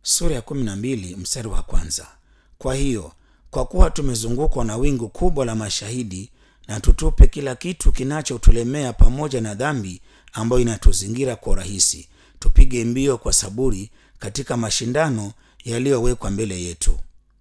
sura ya kumi na mbili mstari wa kwanza. Kwa hiyo kwa kuwa tumezungukwa na wingu kubwa la mashahidi, na tutupe kila kitu kinachotulemea pamoja na dhambi ambayo inatuzingira kwa urahisi, tupige mbio kwa saburi katika mashindano yaliyowekwa mbele yetu.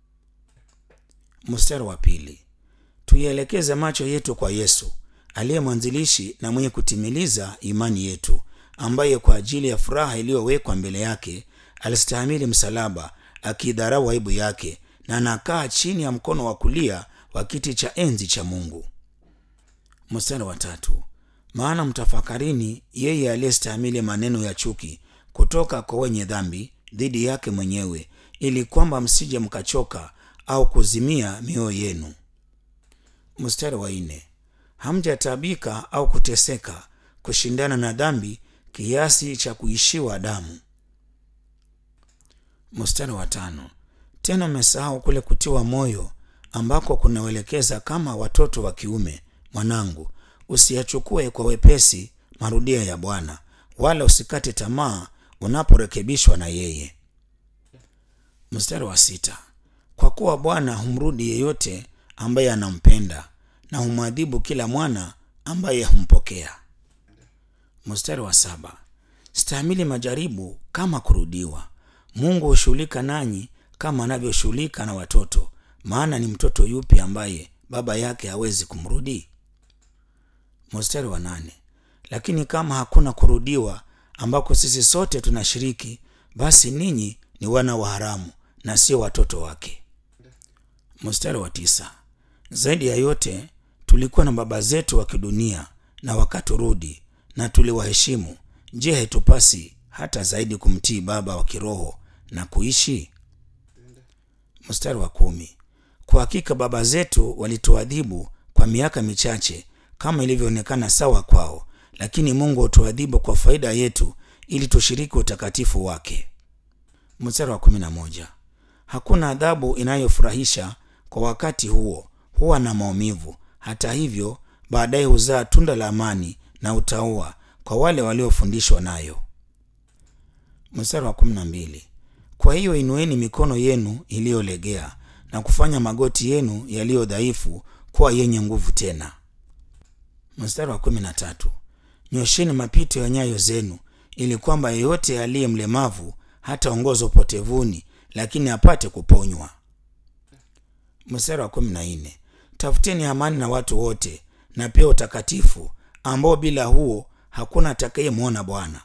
Mstari wa pili, tuielekeze macho yetu kwa Yesu aliye mwanzilishi na mwenye kutimiliza imani yetu, ambaye kwa ajili ya furaha iliyowekwa mbele yake alistahimili msalaba, akiidharau aibu yake, na anakaa chini ya mkono wa kulia wa kiti cha enzi cha Mungu. Mstari wa tatu, maana mtafakarini yeye aliyestahimili maneno ya chuki kutoka kwa wenye dhambi dhidi yake mwenyewe, ili kwamba msije mkachoka au kuzimia mioyo yenu. Mstari wa nne, hamjataabika au kuteseka kushindana na dhambi kiasi cha kuishiwa damu. Mstari wa tano, tena mmesahau kule kutiwa moyo ambako kunawelekeza kama watoto wa kiume. Mwanangu, usiyachukue kwa wepesi marudio ya Bwana, wala usikate tamaa unaporekebishwa na yeye. Mstari wa sita, kwa kuwa Bwana humrudi yeyote ambaye anampenda na humwadhibu kila mwana ambaye humpokea. Mstari wa saba, stahimili majaribu kama kurudiwa. Mungu hushughulika nanyi kama anavyoshughulika na watoto, maana ni mtoto yupi ambaye baba yake hawezi kumrudi? Mstari wa nane, lakini kama hakuna kurudiwa ambako sisi sote tunashiriki, basi ninyi ni wana wa haramu na sio watoto wake. Mstari wa tisa, zaidi ya yote tulikuwa na baba zetu wa kidunia na wakaturudi na tuliwaheshimu. Je, haitupasi hata zaidi kumtii baba wa kiroho na kuishi? Mstari wa kumi, kwa hakika baba zetu walituadhibu kwa miaka michache kama ilivyoonekana sawa kwao, lakini Mungu hutuadhibu kwa faida yetu ili tushiriki utakatifu wake. Mstari wa kumi na moja, hakuna adhabu inayofurahisha kwa wakati huo, huwa na maumivu. Hata hivyo, baadaye huzaa tunda la amani na utaua kwa wale waliofundishwa nayo. Mstari wa kumi na mbili, kwa hiyo inueni mikono yenu iliyolegea na kufanya magoti yenu yaliyo dhaifu kuwa yenye nguvu tena. Mstari wa kumi na tatu, nyosheni mapito ya nyayo zenu ili kwamba yeyote aliye mlemavu hataongozwa upotevuni, lakini apate kuponywa. Mstari wa kumi na nne, tafuteni amani na watu wote na pia utakatifu, ambao bila huo hakuna atakayemwona Bwana.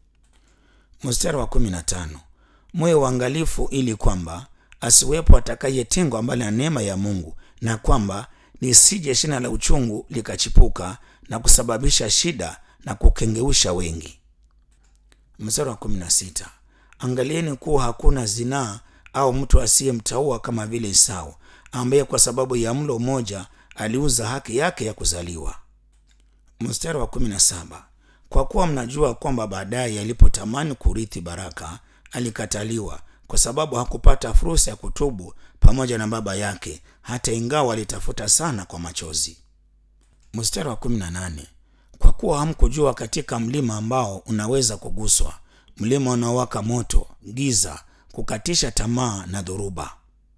Mstari wa kumi na tano, mwe uangalifu ili kwamba asiwepo atakayetengwa mbali na neema ya Mungu, na kwamba lisije shina la uchungu likachipuka na kusababisha shida na kukengeusha wengi. Mstari wa kumi na sita, angalieni kuwa hakuna zinaa au mtu asiyemtaua kama vile Esau ambaye kwa sababu ya mlo mmoja aliuza haki yake ya kuzaliwa. Mstari wa kumi na saba, kwa kuwa mnajua kwamba baadaye alipotamani kurithi baraka alikataliwa kwa sababu hakupata fursa ya kutubu pamoja na baba yake, hata ingawa alitafuta sana kwa machozi. Mstari wa kumi na nane, kwa kuwa hamkujua katika mlima ambao unaweza kuguswa, mlima unaowaka moto, giza, kukatisha tamaa na dhoruba.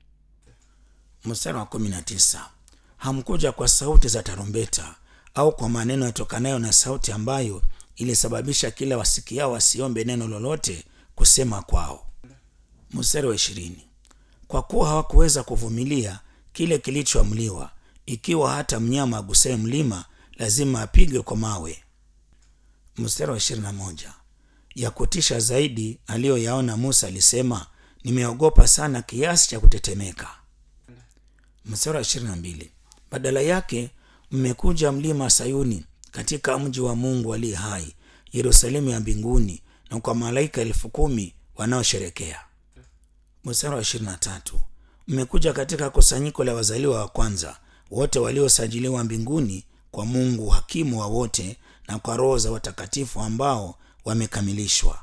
Mstari wa kumi na tisa, hamkuja kwa sauti za tarumbeta au kwa maneno yatokanayo na sauti ambayo ilisababisha kila wasikiao wasiombe neno lolote kusema kwao. Mstari wa ishirini, kwa kuwa hawakuweza kuvumilia kile kilichoamliwa, ikiwa hata mnyama agusaye mlima lazima apigwe kwa mawe. Mstari wa ishirini na moja, ya kutisha zaidi aliyoyaona Musa alisema, nimeogopa sana kiasi cha kutetemeka. Mstari wa ishirini na mbili, badala yake mmekuja mlima Sayuni, katika mji wa Mungu aliye hai, Yerusalemu ya mbinguni, na kwa malaika elfu kumi wanaosherekea. Mstari wa ishirini na tatu, mmekuja katika kusanyiko la wazaliwa wa kwanza wote waliosajiliwa mbinguni kwa Mungu hakimu wa wote, na kwa roho za watakatifu ambao wamekamilishwa.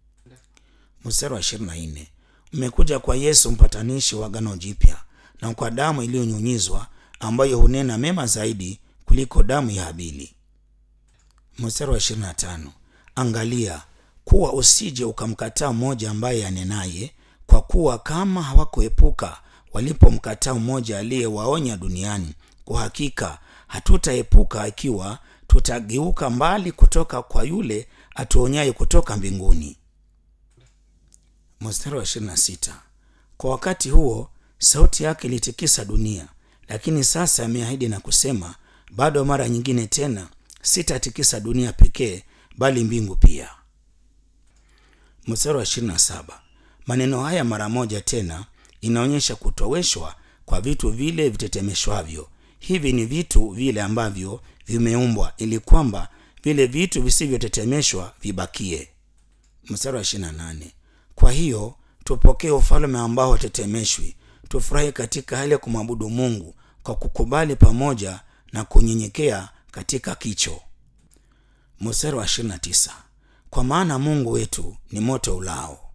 Mstari wa ishirini na nne, mmekuja kwa Yesu mpatanishi wa agano jipya, na kwa damu iliyonyunyizwa ambayo hunena mema zaidi kuliko damu ya Habili. Mstari wa ishirini na tano, angalia kuwa usije ukamkataa mmoja ambaye anenaye kwa kuwa kama hawakuepuka walipomkataa mmoja aliyewaonya duniani kwa hakika hatutaepuka ikiwa tutageuka mbali kutoka kwa yule atuonyaye kutoka mbinguni mstari wa 26 kwa wakati huo sauti yake ilitikisa dunia lakini sasa ameahidi na kusema bado mara nyingine tena sitatikisa dunia pekee bali mbingu pia mstari wa 27 maneno haya mara moja tena inaonyesha kutoweshwa kwa vitu vile vitetemeshwavyo hivi ni vitu vile ambavyo vimeumbwa ili kwamba vile vitu visivyotetemeshwa vibakie mstari wa 28 kwa hiyo tupokee ufalme ambao hatetemeshwi tufurahi katika hali ya kumwabudu mungu kwa kukubali pamoja na kunyenyekea katika kicho mstari wa 29 kwa maana mungu wetu ni moto ulao